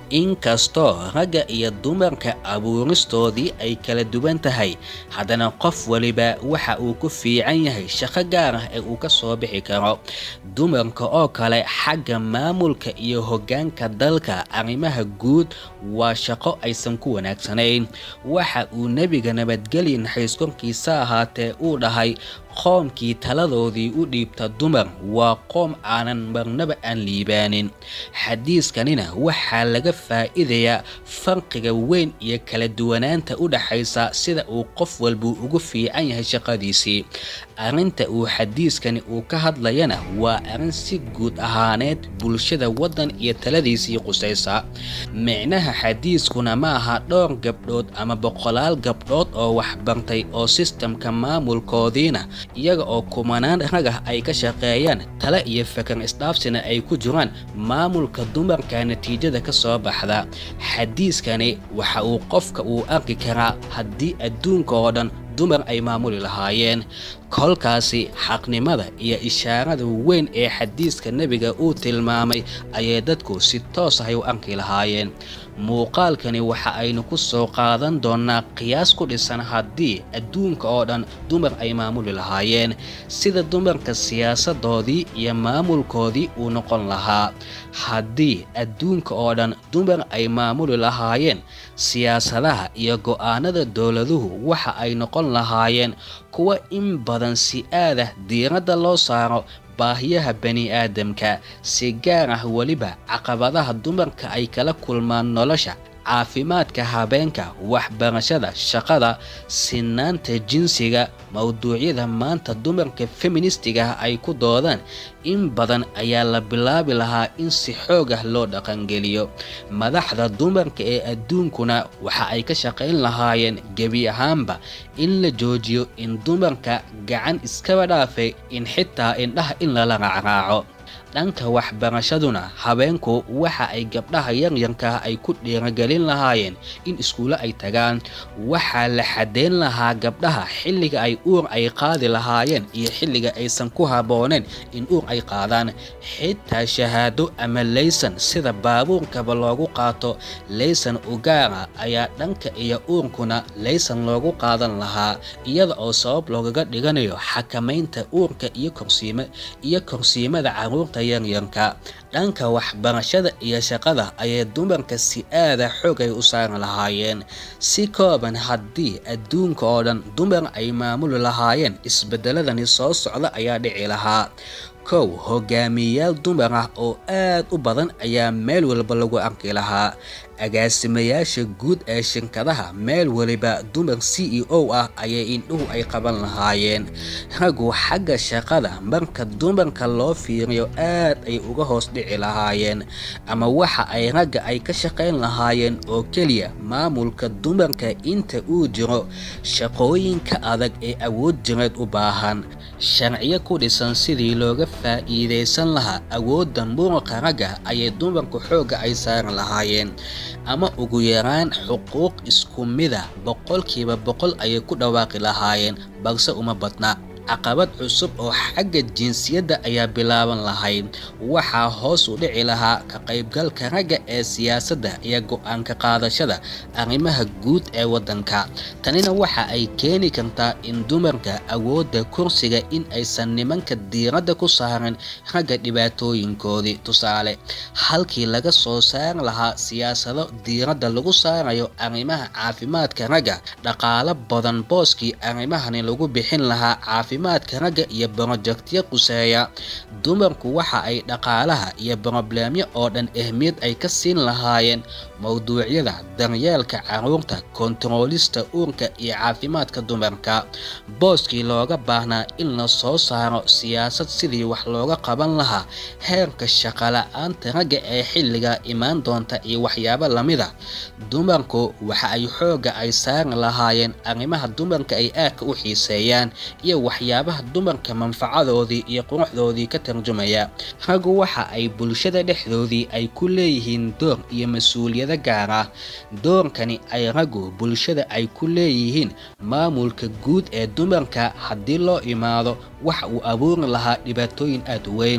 inkastoo ragga iyo dumarka abuuristoodii ay kala duwan tahay haddana qof waliba waxa uu ku fiican yahay shaqo gaar ah ee uu ka soo bixi karo dumarka oo kale xagga maamulka iyo hoggaanka dalka arrimaha guud waa shaqo aysan ku wanaagsanayn waxa uu nebiga nabadgelya naxariis korkiisa ahaatee uu dhahay qoomkii taladoodii u dhiibta dumar waa qoom aanan marnaba aan liibaanin xadiiskanina waxaa laga faa'iidayaa farqiga weyn iyo kala duwanaanta u dhaxaysa sida uu qof walbuu ugu fiican yahay shaqadiisii arrinta uu xadiiskani uu ka hadlayana waa arrin si guud ahaaneed bulshada waddan iyo taladiisii qusaysa micnaha xadiiskuna ma aha dhowr gabdhood ama boqolaal gabdhood oo waxbartay oo sistamka maamulkoodiina iyaga oo kumanaan rag ah ay ka shaqeeyaan tale iyo fakar isdhaafsina ay ku jiraan maamulka dumarka natiijada ka soo baxda xadiiskani waxa uu qofka uu arki karaa haddii adduunka oo dhan dumar ay maamuli lahaayeen kolkaasi xaqnimada iyo ishaarada weyn ee xadiiska nebiga uu tilmaamay ayay dadku si toos ahay u arki lahaayeen muuqaalkani waxa aynu ku soo qaadan doonnaa qiyaas ku dhisan haddii adduunka oo dhan dumar ay maamuli lahaayeen sida dumarka siyaasadoodii iyo maamulkoodii uu noqon lahaa haddii adduunka oo dhan dumar ay maamuli lahaayeen siyaasadaha iyo go'aanada dowladuhu waxa ay noqon lahaayeen kuwa in badan si aadah diiradda loo saaro baahiyaha bani aadamka si gaar ah weliba caqabadaha dumarka ay kala kulmaan nolosha caafimaadka habeenka waxbarashada shaqada sinaanta jinsiga mowduucyada maanta dumarka feministiga ah ay ku doodaan in badan ayaa la bilaabi lahaa in si xoog ah loo dhaqangeliyo madaxda dumarka ee adduunkuna waxa ay ka shaqayn lahaayeen gebi ahaanba in la joojiyo in dumarka gacan iskaba dhaafay in xitaa indhaha in lala raacraaco dhanka waxbarashaduna habeenku waxa ay gabdhaha yaryarkaah ay ku dhiiragelin lahaayeen in iskuulo ay tagaan waxaa la xadeyn lahaa gabdhaha xilliga ay uur ay qaadi lahaayeen iyo xilliga aysan ku habbooneen in uur ay qaadaan xitaa shahaado ama laysan sida baabuurkaba loogu qaato laysan ugaara ayaa dhanka iyo uurkuna laysan loogu qaadan lahaa iyada oo sabab loogaga dhiganayo xakamaynta uurka iyo korsiima iyo korsiimada caruurta yaryarka dhanka waxbarashada iyo shaqada ayay dumarka si aada xoog ay u saari lahaayeen si kooban haddii adduunka oo dhan dumar ay maamuli lahaayeen isbedeladani soo socda ayaa dhici lahaa kow hogaamiyeyaal dumar ah oo aad u badan ayaa meel walba lagu arki lahaa agaasimayaasha guud ee shirkadaha meel waliba dumar c e o ah ayay indhuhu ay qaban lahaayeen raggu xagga shaqada marka dumarka loo fiiriyo aad ay uga hoos dhici lahaayeen ama waxa ay ragga ay ka shaqayn lahaayeen oo keliya maamulka dumarka inta uu jiro shaqooyinka adag ee awood jireed u baahan sharciyo ku dhisan sidii looga faa'iidaysan lahaa awoodda muruqa ragga ayay dumarku xoogga ay saari lahaayeen ama ugu yaraan xuquuq isku mida boqolkiiba boqol ayay ku dhawaaqi lahaayeen balse uma badna caqabad cusub oo xagga jinsiyadda ayaa bilaaban lahayd waxaa hoos u dhici lahaa ka qaybgalka ragga ee siyaasadda iyo go-aanka qaadashada arrimaha guud ee waddanka tanina waxa ay keeni kartaa in dumarka awoodda kursiga in aysan nimanka diiradda ku saarin ragga dhibaatooyinkoodii tusaale halkii laga soo saari lahaa siyaasado diiradda lagu saarayo arrimaha caafimaadka ragga dhaqaalo badan booskii arrimahani lagu bixin lahaa caafimaad caafimaadka ragga iyo borojektiyo quseeya dumarku waxa ay dhaqaalaha iyo brobleemyo oo dhan ahmiyad ay ka siin lahaayeen mowduucyada daryeelka caruurta kontaroolista uurka iyo caafimaadka dumarka booskii looga baahnaa in la soo saaro siyaasad sidii wax looga qaban lahaa heerka shaqala-aanta ragga ee xilliga imaan doonta iyo waxyaabo lamida dumarku waxa ay xoogga ay saari lahaayeen arrimaha dumarka ay aadka u xiiseeyaan iyo waxyaabaha dumarka manfacadoodii iyo quruxdoodii ka tarjumaya raggu waxa ay bulshada dhexdoodii ay ku leeyihiin door iyo mas-uuliyado gaar ah doorkani ay raggu bulshada ay ku leeyihiin maamulka guud ee dumarka haddii loo imaado waxa uu abuuri lahaa dhibaatooyin aad u weyn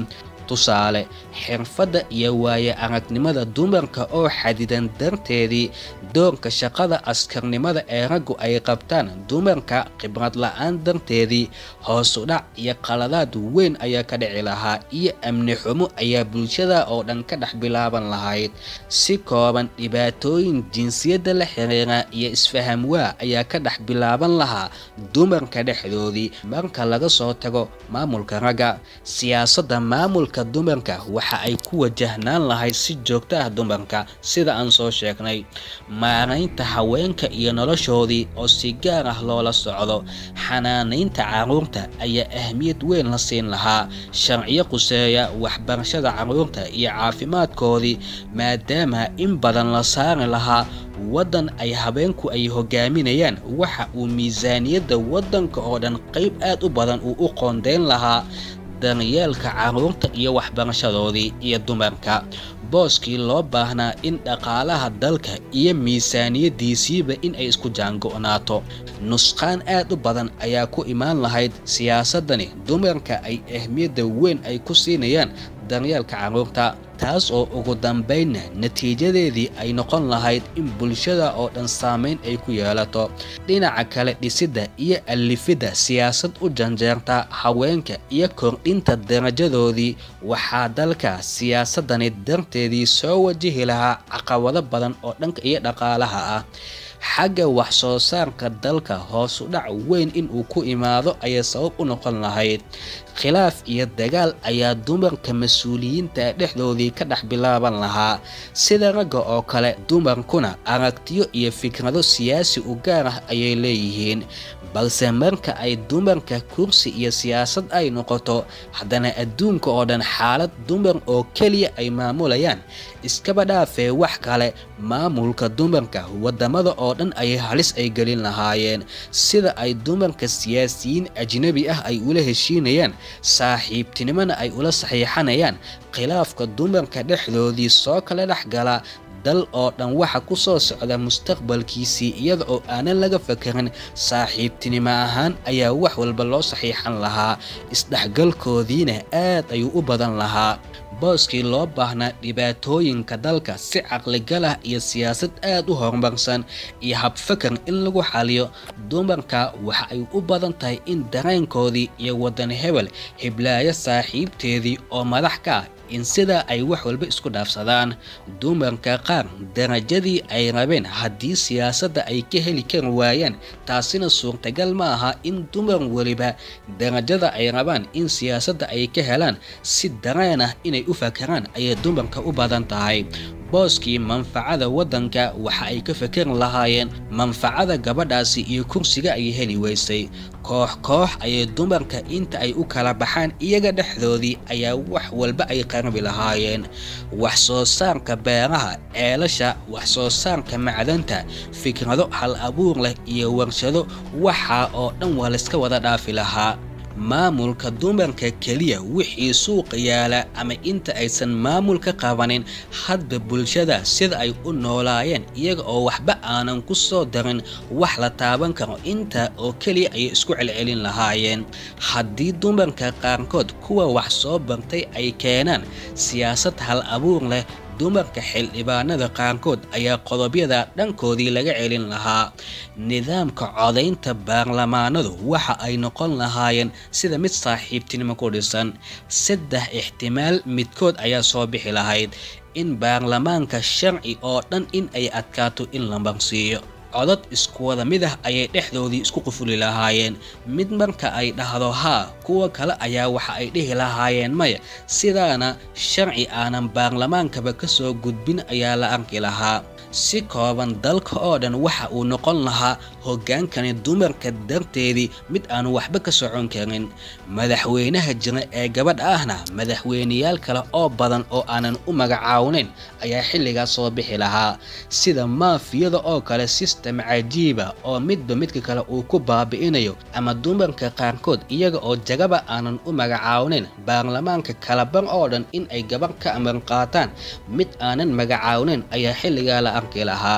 tusaale xirfadda iyo waaye aragnimada dumarka oo xadidan darteedii doorka shaqada askarnimada ee raggu ay qabtaan dumarka khibrad la-aan darteedii hoosudhac iyo qaladaad weyn ayaa ka dhici lahaa iyo amni xumo ayaa bulshada oo dhan ka dhex bilaaban lahayd si kooban dhibaatooyin jinsiyadda la xiriira iyo isfaham waa ayaa ka dhex bilaaban lahaa dumarka dhexdoodii marka laga soo tago maamulka ragga siyaasadda maamulka dumarka waxa ay ku wajahnaan lahayd si joogto ah dumarka sida aan soo sheegnay maaraynta haweenka iyo noloshoodii oo si gaar ah loola socdo xanaanaynta caruurta ayaa ahmiyad weyn la siin lahaa sharciyo quseeya waxbarashada caruurta iyo caafimaadkoodii maadaama in badan la saari lahaa waddan ay habeenku ay hogaaminayaan waxa uu miisaaniyadda waddanka oo dhan qayb aad u badan uu u qoondeyn lahaa daryeelka caruurta iyo waxbarashadoodii iyo dumarka booskii loo baahnaa in dhaqaalaha dalka iyo miisaaniyadiisiiba in ay isku jaango'naato nusqaan aad u badan ayaa ku imaan lahayd siyaasadani dumarka ay ahmiyadda weyn ay ku siinayaan daryeelka caruurta taas oo ugu dambaynna natiijadeedii ay noqon lahayd in bulshada oo dhan saameyn ay ku yeelato dhinaca kale dhisidda iyo allifidda siyaasad u janjeerta haweenka iyo kordhinta darajadoodii waxaa dalka siyaasadani darteedii soo wajihi lahaa caqabado badan oo dhanka iyo dhaqaalaha ah xagga wax soo saarka dalka hoos u dhac weyn inuu ku imaado ayay sabab u noqon lahayd khilaaf iyo dagaal ayaa dumarka mas-uuliyiinta dhexdoodii ka dhex bilaaban lahaa sida ragga oo kale dumarkuna aragtiyo iyo fikrado siyaasi u gaar ah ayay leeyihiin balse marka ay dumarka kursi iyo siyaasad ay noqoto haddana adduunka oo dhan xaalad dumar oo keliya ay maamulayaan iskaba dhaafee wax kale maamulka dumarka wadamada oo dhan ayay halis ay gelin lahaayeen sida ay dumarka siyaasiyiin ajnabi ah ay ula heshiinayaan saaxiibtinimona ay ula saxiixanayaan khilaafka dumarka dhexdoodii soo kala dhex gala dal oo dhan waxa ku soo socda mustaqbalkiisii iyada oo aanan laga fakarin saaxiibtinimo ahaan ayaa wax walba loo saxiixan lahaa isdhexgalkoodiina aad ayuu u badan lahaa booskii loo baahnaa dhibaatooyinka dalka si caqligal ah iyo siyaasad aad u horumarsan iyo habfakar in lagu xaliyo dumarka waxa ay u badan tahay in dareenkoodii iyo waddan hebel hiblaayo saaxiibteedii oo madax ka ah in sidaa ay wax walba isku dhaafsadaan dumarka qaar darajadii ay rabeen haddii siyaasadda ay ka heli kari waayaan taasina suurtagal ma aha in dumar weliba darajada ay rabaan in siyaasadda ay ka helaan si dareen ah inay u fakaraan ayay dumarka u badan tahay booskii manfacada waddanka waxa ay ka fakari lahaayeen manfacada gabadhaasi iyo kursiga ay heli weysay koox koox ayay dumarka inta ay u kala baxaan iyaga dhexdoodii ayaa wax walba ay qarbi lahaayeen wax soo saarka beeraha ceelasha wax soo saarka macdanta fikrado hal abuur leh iyo warshado waxaa oo dhan waa layska wada dhaafi lahaa maamulka dumarka keliya wixii suuqa yaala ama inta aysan maamulka qabanin hadba bulshada sida ay u noolaayeen iyaga oo waxba aanan ku soo darin wax la taaban karo inta oo keliya ayay isku celcelin lahaayeen haddii dumarka qaarkood kuwa wax soo bartay ay keenaan siyaasad hal abuur leh dumarka xildhibaanada qaarkood ayaa qodobyada dhankoodii laga celin lahaa nidaamka codaynta baarlamaanadu waxa ay noqon lahaayeen sida mid saaxiibtinimo ku dhisan saddex ixtimaal midkood ayaa soo bixi lahayd in baarlamaanka sharci oo dhan in ay adkaato in la marsiiyo codad isku wada mid ah ayay dhexdoodii isku qufuli lahaayeen mid marka ay dhahdo haa kuwa kale ayaa waxa ay dhihi lahaayeen maya sidaana sharci aanan baarlamaankaba ka soo gudbin ayaa la arki lahaa si kooban dalka oo dhan waxa uu noqon lahaa hoggaankani dumarka darteedii mid aanu waxba ka socon karin madaxweynaha jira ee gabadh ahna madaxweyneyaal kale oo badan oo aanan u magacaawnayn ayaa xilligaas soo bixi lahaa sida maafiyada oo kale sistem cajiiba oo midba midka kale uu ku baabi'inayo ama dumarka qaarkood iyaga oo jagaba aanan u magacaawnayn baarlamaanka kalabar oo dhan in ay gabar ka amar qaataan mid aanan magacaawnayn ayaa xilligaa la arki lahaa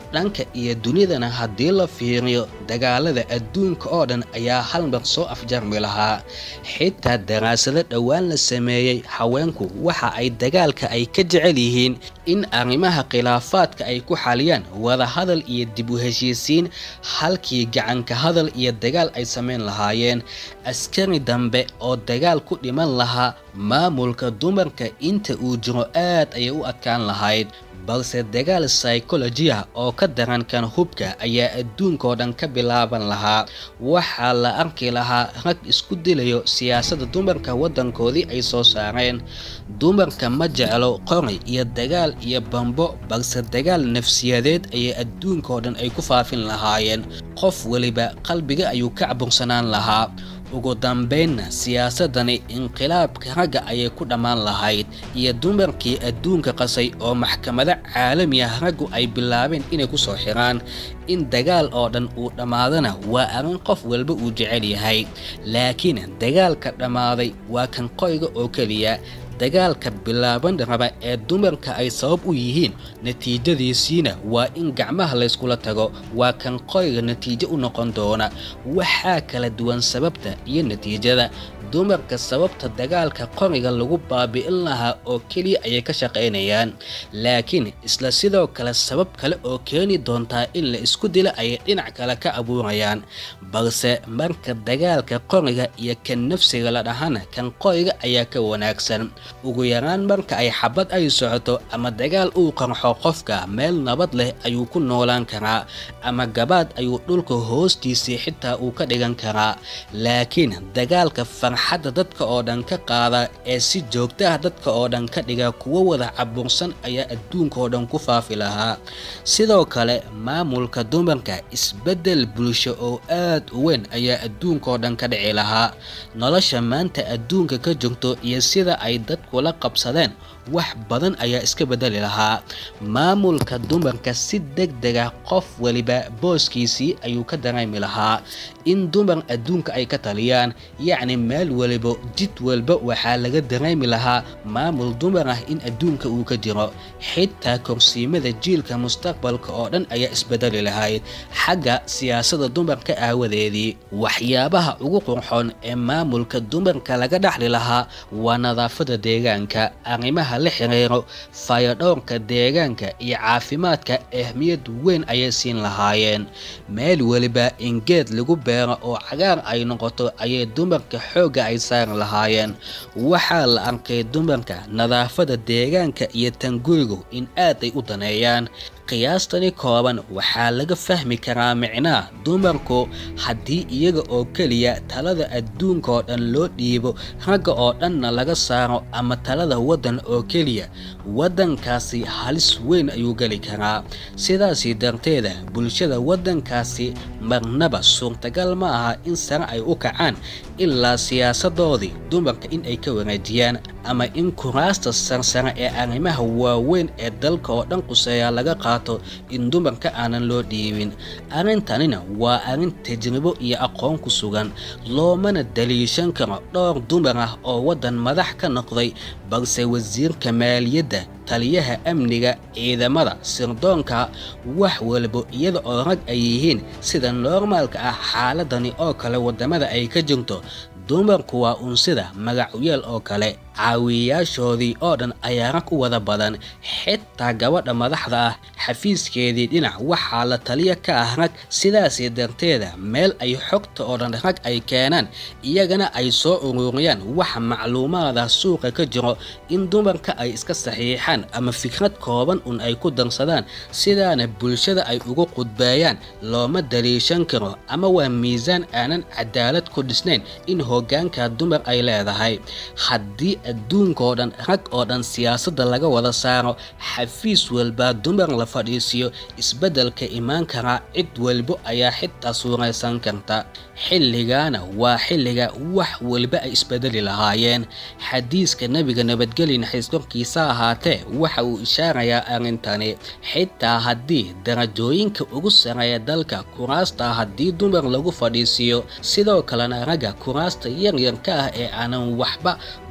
dhanka iyo dunidana haddii la fiiriyo dagaalada adduunka oo dhan ayaa hal mar soo afjarmi lahaa xitaa daraasado dhowaan la sameeyey haweenku waxa ay dagaalka ay ka jecel yihiin in arrimaha khilaafaadka ay ku xaliyaan wadahadal iyo dib u heshiisiin halkii gacanka hadal iyo dagaal ay samayn lahaayeen askari dambe oo dagaal ku dhiman lahaa maamulka dumarka inta uu jiro aad ayay u adkaan lahayd balse dagaal psychology ah oo ka daran kan hubka ayaa adduunkao dhan ka bilaaban lahaa waxaa la arki lahaa rag isku dilayo siyaasadda dumarka waddankoodii ay soo saareen dumarka ma jeclo qori iyo dagaal iyo bambo balse dagaal nafsiyadeed ayay adduunkao dhan ay ku faafin lahaayeen qof weliba qalbiga ayuu ka cabursanaan lahaa ugu dambaynna siyaasadani inqilaabka ragga ayay ku dhammaan lahayd iyo dumarkii adduunka qasay oo maxkamado caalami ah raggu ay bilaabeen inay ku soo xiraan in dagaal oo dhan uu dhammaadana waa arrin qof walba uu jecel yahay laakiin dagaalka dhammaaday waa kan qoyga oo keliya dagaalka bilaaban raba ee dumarka ay sabab u yihiin natiijadiisiina waa in gacmaha layskula tago waa kan qoyga natiijo u noqon doona waxaa kala duwan sababta iyo natiijada dumarka sababta dagaalka qoriga lagu baabi'in lahaa oo keliya ayay ka shaqaynayaan laakiin isla sidoo kale sabab kale oo keeni doontaa in la isku dila ayay dhinac kale ka abuurayaan balse marka dagaalka qoriga iyo kan nafsiga la dhahana kan qoriga ayaa ka wanaagsan ugu yaraan marka ay xabad ay socoto ama dagaal uu qarxo qofka meel nabad leh ayuu ku noolaan karaa ama gabaad ayuu dhulka hoostiisii xitaa uu ka dhigan karaa laakiin dagaalka farxadda dadka oo dhan ka qaada ee si joogta ah dadka oo dhan ka dhiga kuwo wada cabursan ayaa adduunka oo dhan ku faafi lahaa sidoo kale maamulka dumarka isbeddel bulsho oo aad u weyn ayaa adduunka oo dhan ka dhici lahaa nolosha maanta adduunka ka jirto iyo sida ay dadkula qabsadeen wax badan ayaa iska bedeli lahaa maamulka dumarka si deg dega qof weliba booskiisii ayuu ka dareemi lahaa in dumar adduunka ay ka taliyaan yacni meel weliba jid walba waxaa laga dareemi lahaa maamul dumar ah in adduunka uu ka jiro xitaa korsiimada jiilka mustaqbalka oo dhan ayaa isbedeli lahayd xagga siyaasadda dumarka aawadeedii waxyaabaha ugu qurxoon ee maamulka dumarka laga dhaxli lahaa waa nadaafada deegaanka arrimaha la xiriiro fayadhowrka deegaanka iyo caafimaadka ahmiyad weyn ayay siin lahaayeen meel weliba in geed lagu beero oo cagaar ay noqoto ayay dumarka xoogga ay saari lahaayeen waxaa la arkay dumarka nadaafada deegaanka iyo tangurigu in aad ay u daneeyaan qiyaastani kooban waxaa laga fahmi karaa micnaha dumarku haddii iyaga oo keliya talada adduunka oo dhan loo dhiibo ragga oo dhanna laga saaro ama talada waddan oo keliya waddankaasi halis weyn ayuu geli karaa sidaasi darteeda bulshada waddankaasi marnaba suurtagal ma aha in sare ay u kacaan ilaa siyaasadoodii dumarka in ay ka wareejiyaan ama in kuraasta sarsare ee arrimaha waaweyn ee dalka oo dhan quseeya laga qaato in dumarka aanan loo dhiibin arrintanina waa arrin tajribo iyo aqoon ku sugan loomana daliishan karo dhowr dumar ah oo waddan madax ka noqday balse wasiirka maaliyadda taliyaha amniga ciidamada sirdoonka wax walba iyada oo rag ay yihiin sida noormaalka ah xaaladani oo kale waddamada ay ka jirto dumarku waa uun sida magacyeel oo kale caawiyayaashoodii oo dhan ayaa rag u wada badan xitaa gabadha madaxda ah xafiiskeedii dhinac waxaa la taliya ka ah rag sidaasi darteeda meel ay xogta oo dhan rag ay keenaan iyagana ay soo ururiyaan waxa macluumaada suuqa ka jiro in dumarka ay iska saxiixaan ama fikrad kooban un ay ku darsadaan sidaana bulshada ay ugu qudbeeyaan looma daliishan karo ama waa miisaan aanan cadaalad ku dhisnayn in hoggaanka dumar ay leedahay haddii adduunkao dhan rag oo dhan siyaasadda laga wada saaro xafiis walbaa dumar la fadhiisiyo isbeddelka imaan karaa cid walbo ayaa xitaa suuraysan karta xilligaana waa xilliga wax waliba ay isbedeli lahaayeen xadiiska nebiga nabadgeli naxiis korkiisa ahaatee waxa uu ishaarayaa arrintani xitaa haddii darajooyinka ugu sareeya dalka kuraasta haddii dumar lagu fadhiisiiyo sidoo kalena ragga kuraasta yaryarka ah ee aanan waxba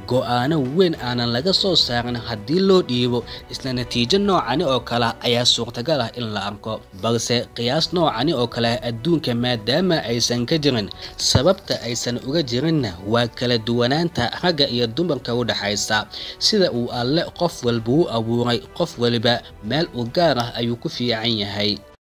go-aano weyn aanan laga soo saarin haddii loo dhiibo isla natiijo noocani oo kale ayaa suurtagal ah in la arko balse qiyaas noocani oo kale adduunka maadaama aysan ka jirin sababta aysan uga jirinna waa kala duwanaanta ragga iyo dumarka u dhexaysa sida uu alle qof walba u abuuray qof waliba meel u gaar ah ayuu ku fiican yahay